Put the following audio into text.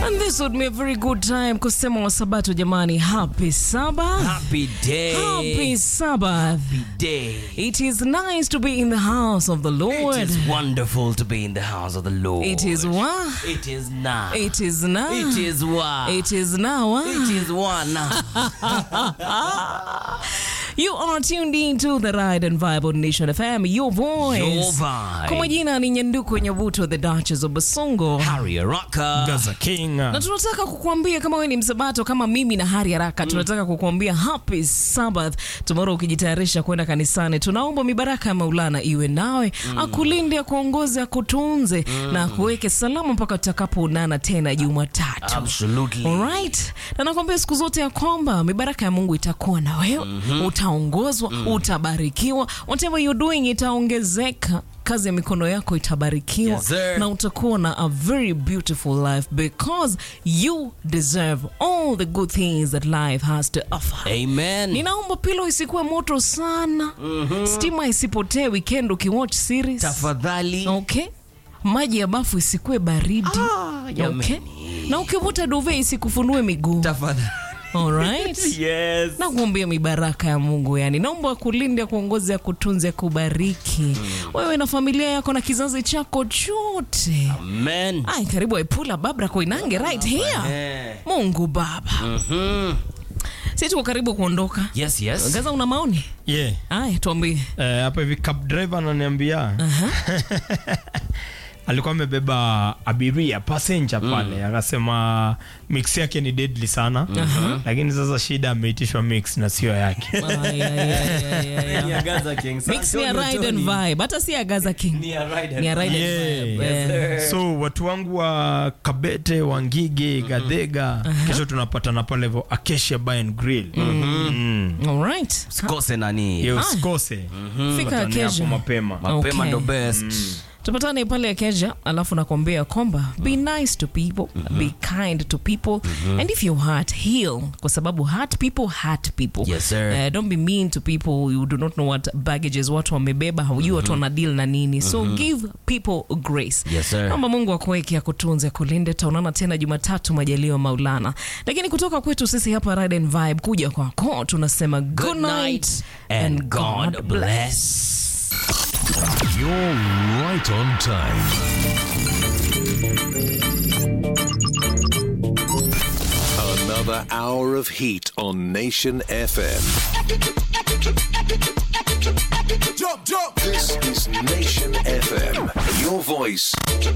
And this would be a very good time kusema wa sabato jamani. Happy Sabbath. Happy day. Happy Sabbath. Happy day. It is nice to be in the house of the Lord. It is wonderful to be in the house of the Lord. It is what? It is now. It is now. It is what? It is now. ah. It is one now. You are tuned in to the Ride and Vibe on Nation FM, your voice. Your vibe. Kwa majina ni Nyanduko Nyabuto, the Duchess of Basongo. Harry Rocker. Gaza King. na tunataka kukuambia kama wewe ni msabato kama mimi na hari haraka tunataka kukuambia happy sabbath tomorrow ukijitayarisha kwenda kanisani tunaomba mibaraka ya maulana iwe nawe akulinde akuongoze akutunze na akuweke salama mpaka tutakapoonana tena jumatatu Absolutely. Alright. Na nakwambia siku zote ya kwamba mibaraka ya Mungu itakuwa na wewe, utaongozwa, utabarikiwa, whatever you're doing itaongezeka, kazi ya mikono yako itabarikiwa Yes, sir. na utakuwa na a very beautiful life because you deserve all the good things that life has to offer. Amen. Ninaomba pilo isikuwe moto sana, stima isipotee weekend ukiwatch series. Tafadhali. Okay. Maji ya bafu isikuwe baridi. jamani. okay. Na ukivuta duve isikufunue miguu. Tafadhali. Alright. Yes. Na kuombea mibaraka ya Mungu yani. Naomba akulinde, akuongoze, akutunze, akubariki. Wewe na familia yako na kizazi chako chote. Amen. Ai, karibu Epula Babra Koinange right here. Eh. Mungu Baba. Mhm. Sisi tuko karibu kuondoka. Yes, yes. Gaza una maoni? Yeah. Ai, tuambie. Eh, hapa hivi cab driver ananiambia alikuwa amebeba abiria passenger pale akasema mix yake ni deadly sana lakini sasa shida ameitishwa mix na sio yake Ai, ai, ai, ai, ai. Mix ni ya ride and vibe. Hata si ya Gaza King. Ni ya ride and Yeah. vibe. Eh. so watu wangu wa kabete wangige gadhega kesho tunapatana pale vo acacia bar and grill Mm. Alright. Sikose nani. Yo, usikose Fika Patane hapo kesho. mapema Mapema Okay. ndo best. tupatane pale Akeja, alafu nakwambia kwamba be nice to people be kind to people and if you hurt heal, kwa sababu hurt people hurt people. Yes, sir. Eh, don't be mean to people you do not know what baggages watu wamebeba, haujui watu wana deal na nini, so give people grace. Yes, sir. Naomba Mungu akuweke akutunze, kulinde. Taonana tena Jumatatu majaliwa Maulana, lakini kutoka kwetu sisi hapa Ride and Vibe kuja kwako tunasema good night and God bless. You're right on time. Another hour of heat on Nation FM. Jump, jump. This is Nation FM. Your voice,